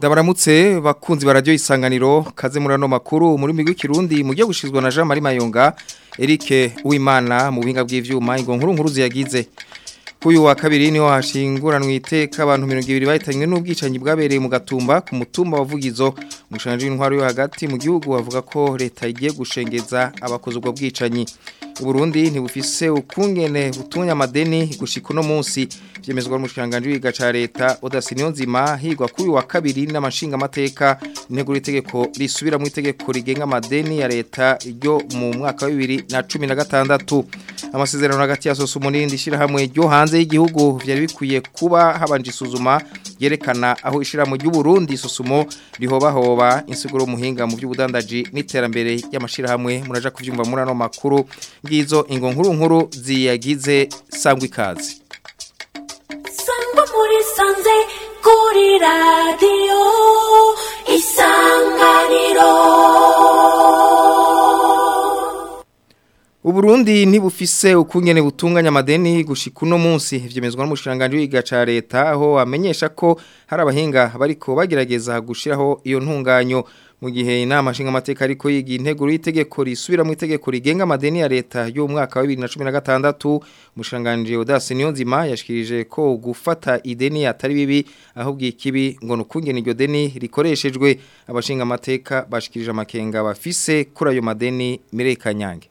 Dabaramutse bakunzi barajyo isanganiro kaze muri ano makuru muri migwi kirundi mu gihe gushizwa na Jean Marie Mayonga Eric Uwimana mu buhinga bw'ivyuma ingo nkuru nkuru ziyagize Kuyu wa kabiri niho hashinguranwe iteka abantu 200 bahitanywe n'ubwicanyi bwabereye mu gatumba ku mutumba wavugizo umushanje w'intwaro yo hagati mu gihugu bavuga ko leta igiye gushengeza abakoze ubwo bwicanyi Burundi ntibufise ukungene butunya amadeni gushika no munsi byemezwa n'umushanganje wiga ca leta Odasinyo nzima higwa kuri wa kabiri n'amashinga amateka intego itegeko risubira mu itegeko rigenga amadeni ya leta ryo mu mwaka wa 2016 amasezerano hagati ya Sosumo n'indi shira hamwe ryo hanze y'igihugu byari bikwiye kuba habanje isuzuma yerekana aho ishira mu Burundi Sosumo rihobahoba insiguro muhinga mu by'ubudandaji n'iterambere y'amashira hamwe muraja kuvyumva muri ano makuru ngizo ingo nkuru nkuru ziyagize sangwa ikaze sangwa muri sanze kuri radiyo isanganiro Uburundi ntibufise ukungene butunganya amadeni gushika uno munsi vyemezwa n'umushiranganje w'iga ca leta aho amenyesha ko hari abahinga bariko bagerageza gushiraho iyo ntunganyo mu gihe inama nshinga amateka ariko yiga intego y'itegeko risubira mu itegeko rigenga amadeni ya leta yo mwaka wa 2016 umushiranganje Odace Niyonzima yashikirije ko gufata ideni atari bibi ahubwo ikibi ngo nukungene iryo deni rikoreshejwe abashinga amateka bashikirije amakenga bafise kuri ayo madeni Mirekanyange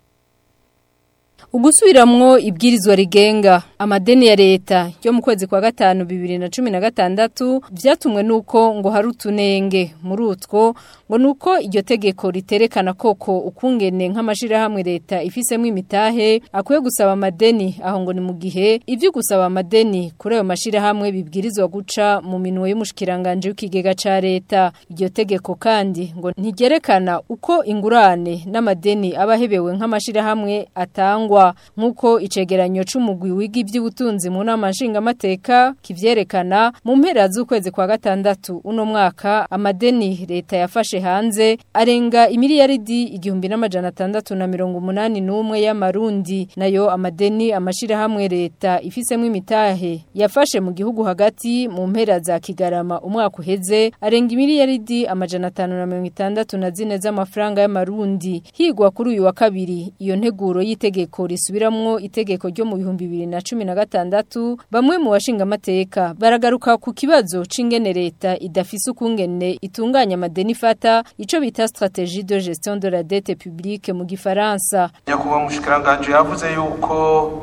Ugusubiramwo ibwirizwa rigenga amadeni ya leta yo mu kwezi kwa gatanu 2016 vyatumwe nuko ngo hari utunenge muri utwo ngo nuko iryo tegeko riterekana koko ukungene nk'amashira hamwe leta ifisemo imitahe akwiye gusaba amadeni aho ngo ni mu gihe ivyo gusaba amadeni kuri ayo mashira hamwe bibwirizwa guca mu minwe y'umushikiranganje w'ikigega ca leta iryo tegeko kandi ngo ntigerekana uko ingurane n'amadeni abahebewe nk'amashira hamwe atangwa nk'uko icegeranyo c'umugwi wiga iby'ubutunzi mu nama nshingamateka kivyerekana mu mpera z'ukwezi kwa gatandatu uno mwaka amadeni leta yafashe hanze arenga imiliyaridi igihumbi n'amajana atandatu na mirongo umunani n'umwe y'amarundi nayo amadeni amashira hamwe leta ifisemo imitahe yafashe mu gihugu hagati mu mpera za kigarama umwaka uheze arenga imiliyaridi amajana atanu na mirongo itandatu na zine z'amafaranga y'amarundi higwa kuri uyu wa kabiri iyo nteguro y'itegeko risubiramwo itegeko ryo mu bihumbi bibiri na cumi na gatandatu bamwe mu bashinga amateka baragaruka ku kibazo c'ingene leta idafise ukungene itunganya amadeni ifata ico bita stratégie de gestion de la dette publique mu gifaransa nyakubahwa mushikiranganje yavuze yuko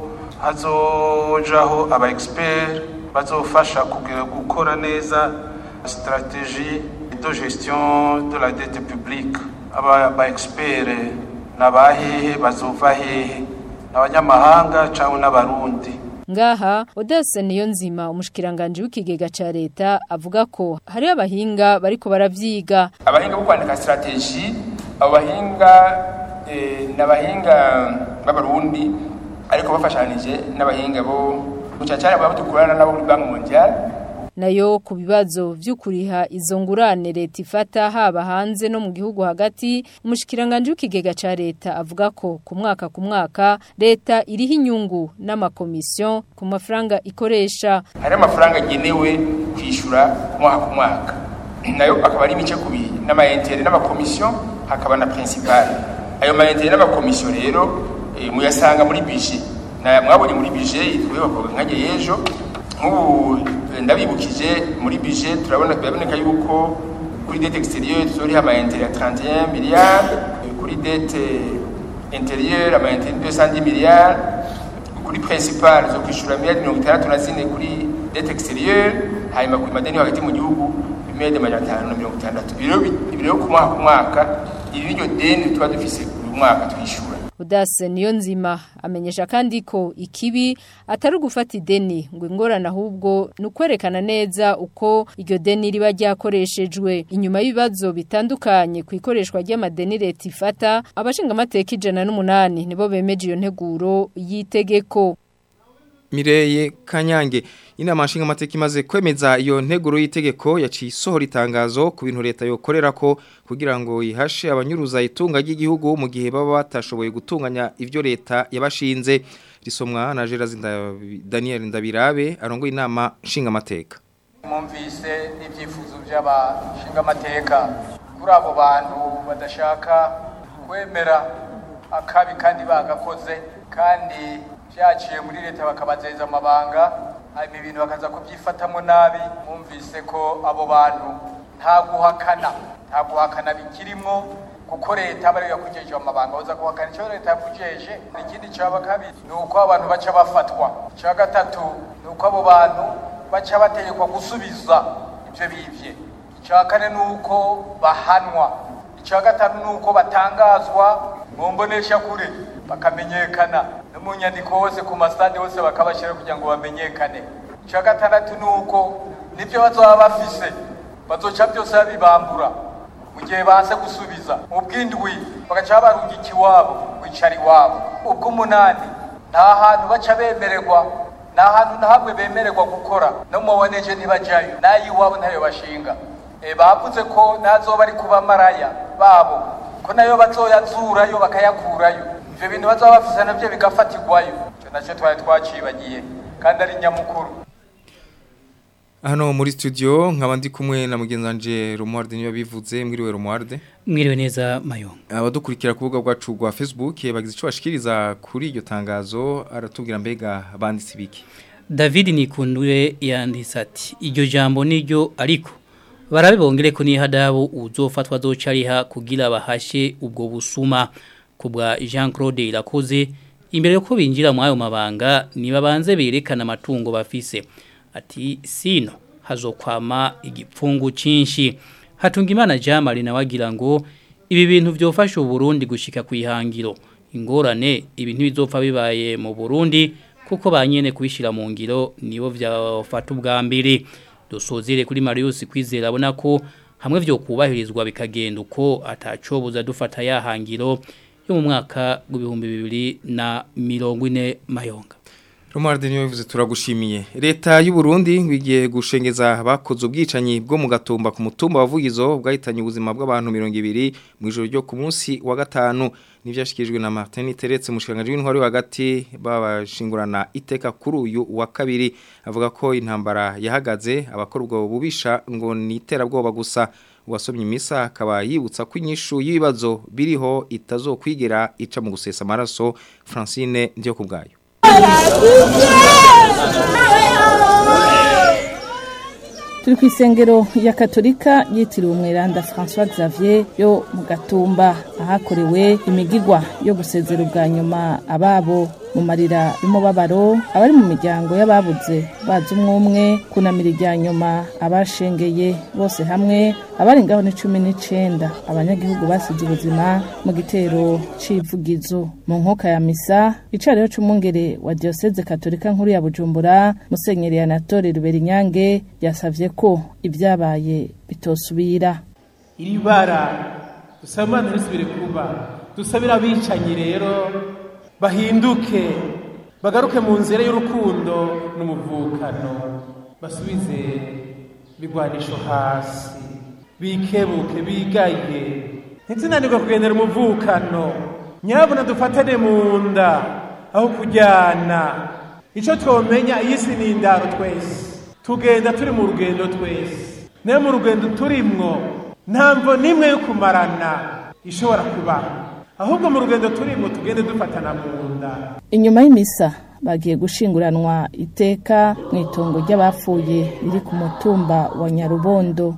hazojaho aba expert bazofasha kugira gukora neza stratégie de gestion de la dette publique aba ba expert nabahehe bazova hehe abanyamahanga cyangwa n'abarundi ngaha Odesse niyo nzima umushikiranganje w'ikigega ca leta avuga ko hari abahinga bariko baravyiga abahinga bo kwandika strategy abo bahinga eh, n'abahinga b'abarundi ariko bafashanije n'abahinga bo gucacara babo dukorana nabo muri banki mondiale nayo ku bibazo vy'ukuriha izo ngurane leta ifata haba hanze no mu gihugu hagati umushikiranganje w'ikigega ca leta avuga ko ku mwaka ku mwaka leta iriho inyungu n'amakomisiyo ku mafaranga ikoresha hari amafaranga agenewe kwishura ku mwaka ku mwaka nayo akaba ari imice kubiri n'amayentere n'amakomisiyo hakaba na principal ayo mayentere n'amakomisiyo rero e, muyasanga muri bije na mwabonye muri bije yitwa bakoga nkaje yejo nk'ubu ndabibukije muri bije turabona biraboneka yuko kuri dette extérieure tuzoriha ama intérêt ya 31 milliards kuri dette intérieure ama intérêt 210 milliards kuri principal zo kwishura miliyari mirongo itandatu na zine kuri dette extérieure hanyuma ku madeni hagati mu gihugu miliyari amajana atanu na mirongo itandatu ibi rero ku mwaka ku mwaka iri niryo deni tuba dufise buri mwaka twishura Udase niyo nzima amenyesha kandi ko ikibi atari ugufata ideni ngo ingorane ahubwo ni ukwerekana neza uko iryo deni riba ryakoreshejwe inyuma y'ibibazo bitandukanye ku ikoreshwa ry'amadeni leta ifata abashinga amateka ijana n'umunani nibo bemeje iyo nteguro y'itegeko Mireye Kanyange inama nshinga amateka imaze kwemeza iyo nteguro y'itegeko yaciye isohora itangazo ku bintu leta yokorera ko kugira ngo ihashe abanyuruza itunga ry'igihugu mu gihe baba batashoboye gutunganya ivyo leta yabashinze risomwa na Gerard Daniel Ndabirabe arongoye inama nshinga amateka mwumvise ibyifuzo by'abashinga amateka kuri abo bantu badashaka kwemera akabi kandi bagakoze kandi byaciye muri leta bakabazeza amabanga hanyuma ibintu bakaza kubyifatamo nabi mwumvise ko abo bantu nta guhakana nta guhakana bikirimwo kuko leta bari yakujeje amabanga uza guhakana icyo leta yakujeje ikindi cyaba kabiri ni uko abantu baca bafatwa icya gatatu ni uko abo bantu baca bategekwa gusubiza ibyo bivye icya kane ni uko bahanwa icya gatanu ni uko batangazwa mu mbonesha kure bakamenyekana no mu nyandiko hose ku masitade hose bakabashyira kugira ngo bamenyekane icya gatandatu ni uko nibyo bazaba bafise bazoca byose babibambura mu gihe baze gusubiza mu bw'indwi bagaca barungika iwabo wicara iwabo ubw'umunani nta hantu baca bemererwa nta hantu na hamwe bemererwa gukora no mu boneje ntibajyayo n'ay'iwabo ntayo bashinga e, bavuze ko ntazoba ari kuba maraya babo ko nayo bazoyazurayo bakayakurayo ivyo bintu bazaba bafise navyo bigafatirwayo ico nacyo twari twacibagiye kandi ari nyamukuru Hano muri studio nkaba ndi kumwe na mugenzi wanje Romualde niyo bivuze mwiriwe Romualde mwiriwe neza mayo abadukurikira ku rubuga rwacu rwa Facebook bagize ico bashikiriza kuri iryo tangazo aratubwira mbega banditse biki David Nikundwe yanditse ati iryo jambo niryo ariko barabe bongere ko nihadabu uzofatwa zocariha kugira bahashe ubwo busuma kubwa Jean Claude Irakoze imbere yo ko binjira mu ayo mabanga nibabanze berekana amatungo bafise ati sino hazokwama igipfungu cinshi hatunga imana jamari na wagira ngo ibi bintu byofasha uburundi gushika ku ihangiro ingorane ibintu bizopfa bibaye mu Burundi kuko banyene kubishira mu ngiro nibo byafata ubwa mbere dusozere kuri Marius kwizera abona ko hamwe byo kubahirizwa bikagenda uko atacobuza dufata yahangiro yo mu mwaka w'ibihumbi bibiri na mirongo ine mayonga Romualde niyo bivuze turagushimiye leta y'u Burundi ngiye gushengeza bakoze ubwicanyi bwo mu gatumba ku mutumba wavugizo bwahitanye ubuzima bw'abantu 200 mu ijoro ryo ku munsi wa gatanu nivyashikijwe na Martin Teretse mushikanganje w'intwari hagati babashingurana iteka kuri uyu wa kabiri avuga ko intambara yahagaze abakora ubwo bubisha ngo niterabwoba gusa wasomye imisa akaba yibutsa ko inyishu y'ibibazo biriho itazokwigera ica mu gusesa amaraso Francine ndiyo kubgayo turi ku isengero ya katolika yitiriwe umweranda francois xavier yo mu gatumba ahakorewe imigigwa yo gusezera ubwa nyuma ababo mu marira y'umubabaro abari mu miryango y'ababuze bazi umwe umwe kunamira irya nyuma abashengeye bose hamwe abari ngaho ni cumi n'icenda abanyagihugu basize ubuzima mu gitero c'ivugizo mu nkoka ya misa icariho c'umwungere wa dioseze katolika nkuru ya bujumbura musenyeri anatole ruberinyange yasavye ko ibyabaye bitosubira iri bara dusaba imana ntisubire kuba dusabira abicanyi rero bahinduke bagaruke mu nzira y'urukundo n'umuvukano basubize bigwanisho hasi bikebuke bigaye ntitunanirwe kugendera umuvukano nyabuna dufatane mu nda aho kujyana icyo twomenya iyi si ni indaro twese tugenda turi mu rugendo twese nayo mu rugendo turimwo ntamvo n'imwe yo kumarana ishobora kubaho ahubwo mu rugendo turimo tugende dufatana mu nda inyuma y'imisa bagiye gushinguranwa iteka mu itongo ry'abapfuye riri ku mutumba wa nyarubondo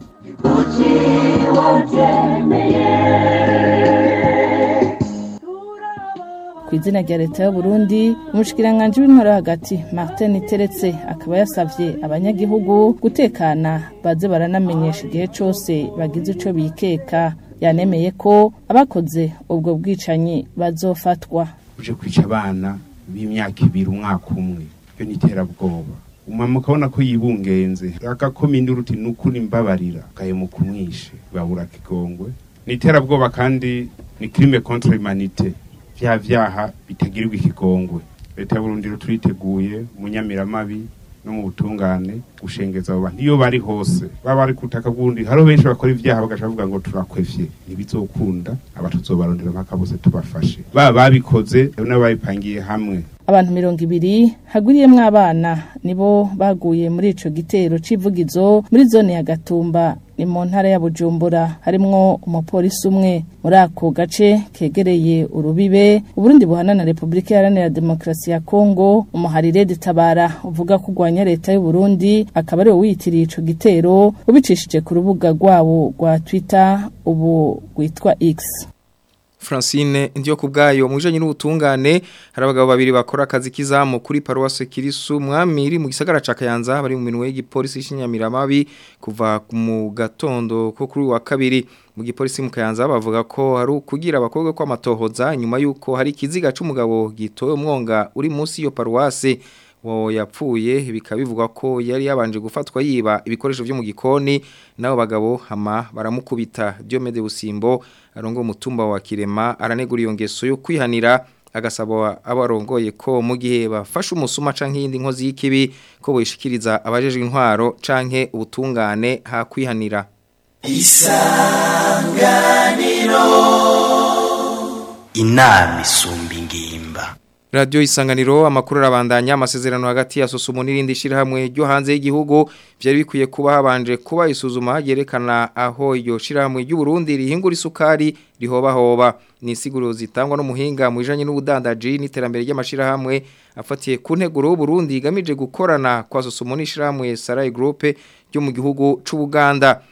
ku izina rya leta y'u Burundi umushikiranganje w'intwaro hagati Martin Teretse akaba yasavye abanyagihugu gutekana baze baranamenyesha igihe cose bagize ico bikeka yanemeye ko abakoze ubwo bwicanyi bazofatwa uje kwica abana b'imyaka ibiri umwaka umwe iyo ni iterabwoba umama ukabona ko yibungenze agakoma induru uti nukuri mbabarira gahemuka kumwishe babura kigongwe ni iterabwoba kandi ni crime contre humanité vya vyaha bitagirirwa ikigongwe leta ya Burundi turiteguye munyamiramabi no mu butungane gushengeza abo bantu iyo bari hose baba bari kutaka bw'undi hariho benshi bakora ivyaha bagaca bavuga ngo turakwevye ntibizokunda aba tuzobarondera mpaka bose tubafashe baba babikoze n'ababipangiye hamwe abantu mirongo ibiri hagwiriyemwo abana nibo baguye muri ico gitero civugizo muri zone ya Gatumba ni mu ntara ya Bujumbura harimwo umupolisi umwe muri ako gace kegereye urubibe Uburundi buhana na Republika Iharanira Demokarasi ya Kongo umuharire ditabara uvuga ko urwanya leta y'u Burundi akaba ari wiyitiriye ico gitero ubicishije ku rubuga rwabo rwa Twitter ubu rwitwa X Francine ndiyo kubgayo mujanye n'ubutungane hari abagabo babiri bakora akazi kizamu kuri Paroisse Kirisu mwamiri mu gisagara ca Kayanza bari mu minwe y'igipolisi cy'Inyamiramabi kuva mu gatondo ko kuri wa kabiri mu gipolisi mu Kayanza bavuga ko hari kugira abakobwa kwa matohoza nyuma yuko hari kiziga c'umugabo gitoye umwonga uri munsi yo Paroisse wo yapfuye bikabivugwa ko yari yabanje gufatwa yiba ibikoresho byo mu gikoni nabo bagabo hama baramukubita Diomede Busimbo arongo mutumba wa Kirema aranegura iyo ngeso yo kwihanira agasaba abarongoye ko mu gihe bafashe umusuma canke yindi nkozi y'ikibi ko boyishikiriza abajejwe intwaro canke ubutungane ha kwihanira isanganiro inama isumba ingimba Radio isanganiro amakuru arabandanya amasezerano hagati ya Sosumo n'irindi shirahamwe ryo hanze y'igihugu byari bikwiye kuba habanje kuba isuzuma yerekana aho iyo shirahamwe ry'u Burundi rihingura isukari rihoba hoba ni siguro zitangwa n'umuhinga mu ijanye n'ubudandaji n'iterambere ry'amashirahamwe afatiye ku nteguro y'u Burundi igamije gukorana kwa Sosumo n'ishirahamwe Sarai Group ryo mu gihugu c'u Buganda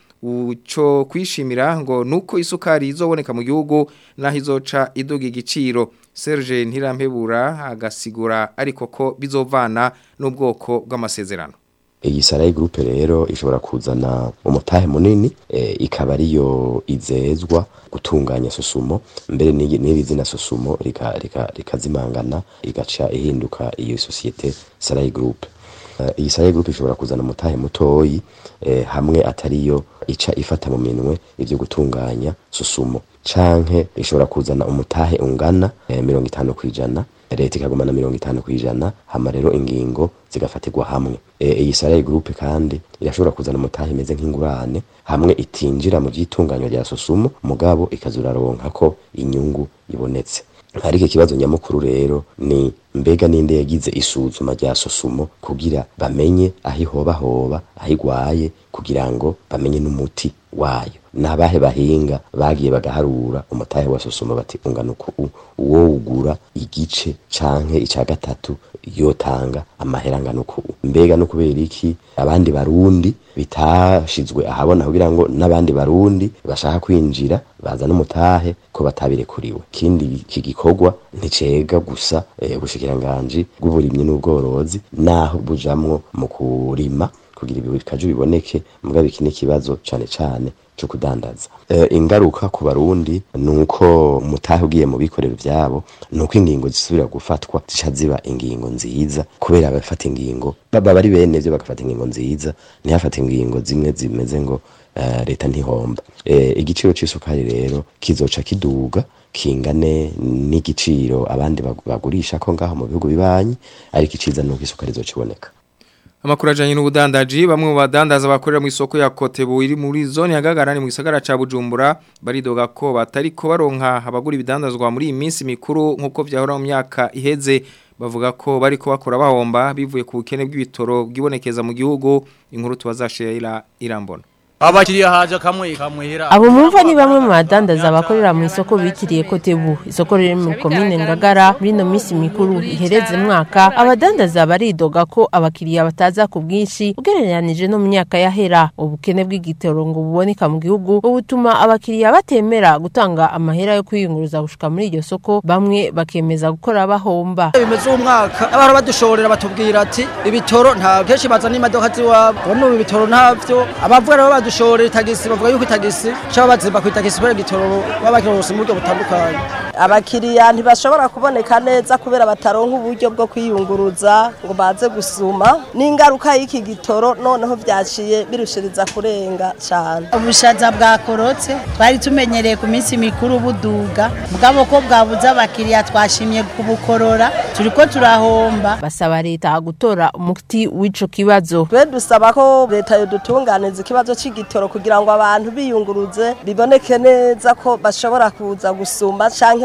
uco kwishimira ngo nuko isukari izoboneka mu gihugu naho izoca iduga igiciro Serge Ntirampebura agasigura ariko ko bizovana n'ubwoko bw'amasezerano iyi Sarai Group rero ishobora kuzana umutahe munini e, ikaba ariyo izezwa gutunganya sosumo mbere n'ibi zina sosumo rikazimangana rika, rika igaca ihinduka iyo societe Sarai Group iyi Sarai Group ishobora kuzana umutahe mutoyi eh, hamwe atariyo ica ifata mu minwe ivyo gutunganya susumo canke ishobora kuzana umutahe ungana eh, mirongo itanu kwijana leta ikagumana mirongo itanu kwijana hama rero ingingo zigafatirwa hamwe eh, iyi Sarai Group kandi irashobora kuzana umutahe imeze nk'ingurane hamwe itinjira mu vyitunganywa rya susumo mugabo ikazuraronka ko inyungu ibonetse ariko ikibazo nyamukuru rero ni mbega ninde yagize isuzuma rya sosumo kugira bamenye aho ihoba hoba aho igwaye kugira ngo bamenye n'umuti wayo nabahe bahinga bagiye bagaharura umutahe wa sosumo bati ungana uku uwo ugura igice canke ica gatatu yotanga amahera angana uku mbega no kubera iki abandi barundi bitashizwe ahabona kugira ngo n'abandi barundi bashaka kwinjira baza n'umutahe ko batabirekuriwe kindi iki gikorwa nticega gusa eh, ubushikiranganje bw'uburimyi n'ubworozi naho bujamwo mu kurima kugira ibikaju biboneke mugabo iki ni ikibazo cane cane cyo kudandaza e, ingaruka ku barundi nuko mutahe ugiye mu bikorero byabo nuko ingingo zisubira gufatwa zica ziba ingingo nziza kubera abafata ingingo baba bari bene byo bagafata ingingo nziza ntihafata ingingo zimwe zimeze ngo uh, leta ntihomba e, igiciro c'isukari rero kizoca kiduga kingane n'igiciro abandi bagurisha ko ngaho mu bihugu bibanyi ariko iciza nuko isukari izociboneka Amakuru ajanye n'ubudandaji bamwe mu badandaza bakorera mu isoko ya Kotebu iri muri zone ya Gagarani mu gisagara ca Bujumbura baridoga ko batariko baronka abagura ibidandazwa muri iyi minsi mikuru nkuko vyahora mu myaka iheze bavuga ko bariko bakora bahomba bivuye ku bukene bw'ibitoro bwibonekeza mu gihugu inkuru tubazashira irambona abakiriya haje kamwe kamwehera abo mumva ni bamwe mu badandaza bakorera mu isoko bitiriye kotebu isoko riri mu komine ngagara muri no minsi mikuru ihereze mwaka abadandaza baridoga ko abakiriya bataza ku bwinshi ugereranije no mu myaka yahera ubukene bw'igitoro ngo buboneka mu gihugu ubutuma abakiriya batemera gutanga amahera yo kwiyunguruza gushika muri iryo soko bamwe bakemeza gukora bahomba bimeze umwaka abahora badushorera batubwira ati ibitoro nta kenshi bazana imodoka ziwabo none ibitoro ntavyo abavuga rero dushore itagisi bavuga yuko itagisi cyangwa bazimba ku itagisi kubera igitoro baba bakirose mu buryo butandukanye abakiriya ntibashobora kuboneka neza kubera bataronka uburyo bwo kwiyunguruza ngo baze gusuma n'ingaruka y'iki gitoro noneho byaciye birushiriza kurenga cyane ubushaza bwakorotse twari tumenyereye ku minsi mikuru buduga bwabo ko bwabuze abakiriya twashimye kubukorora turi ko turahomba basaba leta gutora umuti w'ico kibazo twe dusaba ko leta yodutunganiza ikibazo c'igitoro kugira ngo abantu biyunguruze biboneke neza ko bashobora kuza gusuma canke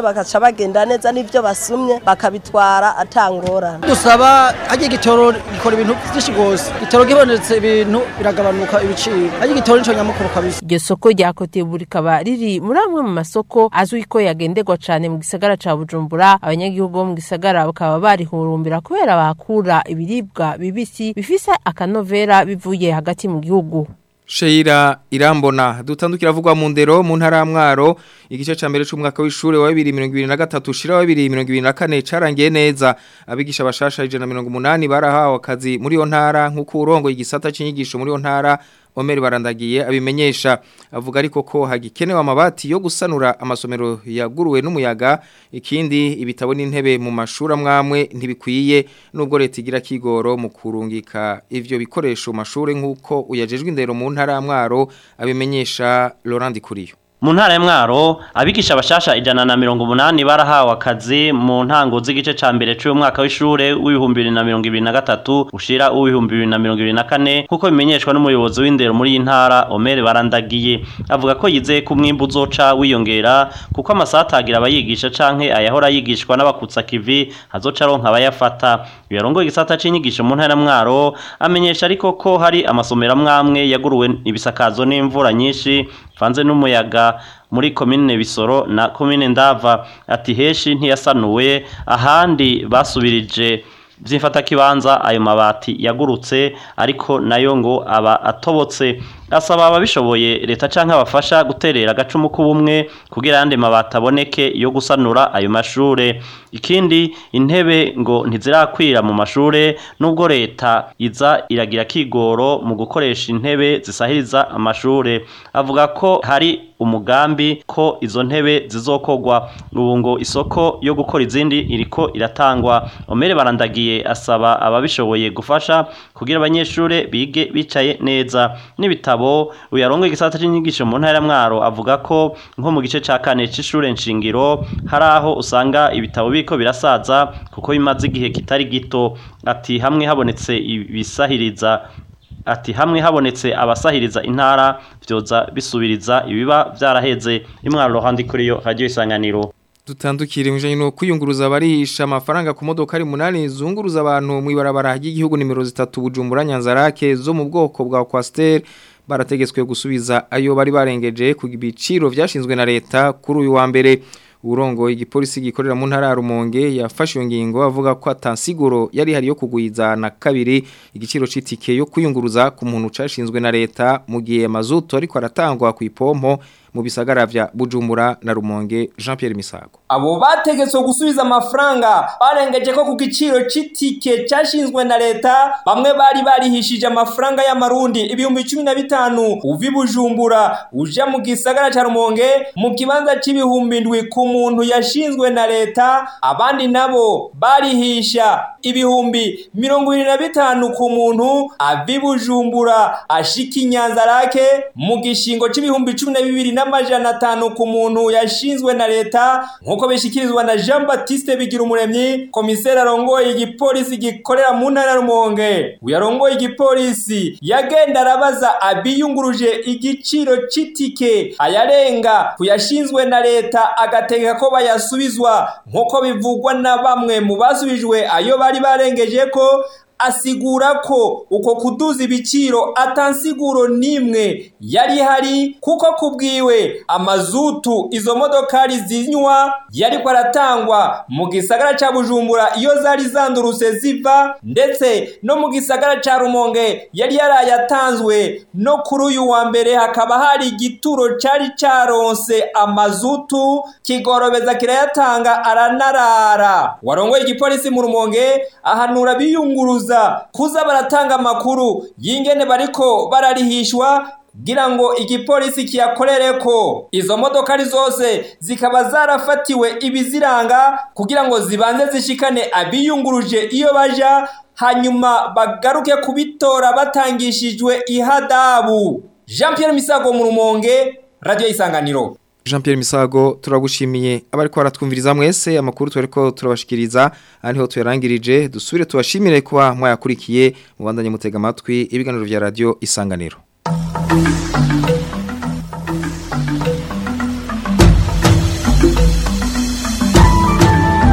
bagaca bagenda neza n'ibyo basumye bakabitwara atangorana dusaba hajya igitoro gikora ibintu byinshi rwose igitoro gibonetse ibintu biragabanuka ibiciro hajya igitoro nico nyamukuru kabisa iryo soko rya kotebu rikaba riri muri amwe mu masoko azwi ko yagenderwa cyane mu gisagara ca bujumbura abanyagihugu bo mu gisagara bakaba barihurumbira kubera bahakura ibiribwa bibisi bifise akanovera bivuye hagati mu gihugu Sheira irambona dutandukira avugwa mu ndero mu ntara ya Mwaro igice ca mbere c'umwaka w'ishure wa 2023 shira wa 2024 carangiye neza abigisha bashasha 180 barahawe akazi muri yo ntara nkuko urongo igisata c'inyigisho muri yo ntara Omer barandagiye abimenyesha avuga ariko ko hagikenewe amabati yo gusanura amasomero yaguruwe n'umuyaga ikindi ibitabo n'intebe mu mashuri amwamwe ntibikwiye nubwo leta igira kigoro mu kurungika ivyo bikoresho mu mashuri nkuko uyajejwe indero mu ntara ya Mwaro abimenyesha Laurent Kuriyo mu ntara ya mwaro abigisha bashasha ijana na mirongo umunani barahawe akazi mu ntango z'igice ca mbere c'uyu mwaka w'ishure w'ibihumbi bibiri na mirongo ibiri na gatatu ushira uw'ibihumbi bibiri na mirongo ibiri na kane nk'uko bimenyeshwa n'umuyobozi w'indero muri iyi ntara omere barandagiye avuga ko yizeye ko umwimbu uzoca wiyongera kuko amasaha atagira abayigisha canke ayahora yigishwa n'abakutsa kivi hazoca aronka abayafata yarongoye igisata c'inyigisho mu ntara ya mwaro amenyesha ariko ko hari amasomero amwamwe yaguruwe ibisakazo n'imvura nyinshi vanze n'umuyaga muri komine bisoro na komine ndava ati heshi ntiyasanuwe ahandi basubirije by'imfata kibanza ayo mabati yagurutse ariko nayo ngo aba atobotse asaba ababishoboye leta canke abafasha guterera agacumu k'ubumwe kugira yandi mabati aboneke yo gusanura ayo mashure ikindi intebe ngo ntizirakwira mu mashure nubwo leta iza iragira kigoro mu gukoresha intebe zisahiriza amashure avuga ko hari umugambi ko izo ntebe zizokogwa ubu ngo isoko yo gukora izindi iriko iratangwa omere barandagiye asaba ababishoboye gufasha kugira abanyeshure bige bicaye neza n'ibitabo uyarongo igisata c'inyigisho mu ntara ya mwaro avuga ko nko mu gice ca kane c'ishure nshingiro hari aho usanga ibitabo biko birasaza kuko bimaze igihe kitari gito ati hamwe habonetse ibisahiriza ati hamwe habonetse abasahiriza intara vyoza bisubiriza ibiba vyaraheze imwaro handi kuri yo radio isanganiro dutandukire mujanye no kwiyunguruza barihisha amafaranga ku modoka ari munani zunguruza abantu mu ibarabara ry'igihugu nimero zitatu Bujumbura Nyanzarake zo mu bwoko bwa Quaster barategetswe gusubiza ayo bari barengeje ku biciro vyashinzwe na leta kuri uyu wa mbere urongo igipolisi gikorera mu ntara ya Rumonge yafashe iyo ngingo avuga ko atansiguro yari hari yo kugwiza na kabiri igiciro c'itike yo kwiyunguruza ku muntu cashinzwe na leta mu gihe mazuto ariko aratangwa ku ipompo mu bisagara vya Bujumbura na Rumonge Jean Pierre Misago abo bategetswe gusubiza amafaranga barengeje ko ku giciro c'itike cyashinzwe na leta bamwe bari barihishije amafaranga y'amarundi ibihumbi cumi na bitanu uvi Bujumbura uja mu gisagara ca Rumonge mu kibanza c'ibihumbi ndwi ku muntu yashinzwe na leta abandi nabo barihisha ibihumbi mirongo ibiri na bitanu ku muntu avi Bujumbura ashika inyanzarake mu gishingo c'ibihumbi cumi na bibiri n'amajana atanu ku muntu yashinzwe na leta nk'uko bishikirizwa na Jean Baptiste Bigirumuremyi komiseri arongoye igipolisi gikorera mu ntara ya Rumonge uyarongoye igipolisi yagenda arabaza abiyunguruje igiciro c'itike ayarenga kuyashinzwe na leta agategeka ko bayasubizwa nk'uko bivugwa na bamwe mu basubijwe ayo bari barengeje ko asigura ko uko kuduza ibiciro atansiguro nimwe yari hari kuko kubwiwe amazutu izo modokari zinywa yari aratangwa mu gisagara ca Bujumbura iyo zari zandurutse ziva ndetse no mu gisagara ca Rumonge yari yarayatanzwe no kuri uyu wa mbere hakaba hari igituro cari caronse amazutu kigorobeza kirayatanga aranarara warongoye igipolisi mu Rumonge ahanura biyunguruza kuza baratanga amakuru y'ingene bariko bararihishwa kugira ngo igipolisi kiyakorere ko izo modokari zose zikaba zarafatiwe ibiziranga kugira ngo zibanze zishikane abiyunguruje iyo baja hanyuma bagaruke kubitora batangishijwe ihadabu Jean Pierre Misago mu Rumonge Radio Isanganiro Jean Pierre Misago turagushimiye abariko baratwumviriza mwese amakuru twariko turabashikiriza ariho tuyarangirije dusubire tubashimire kuba mwayakurikiye mubandanye mutega amatwi ibiganiro vya radio Isanganiro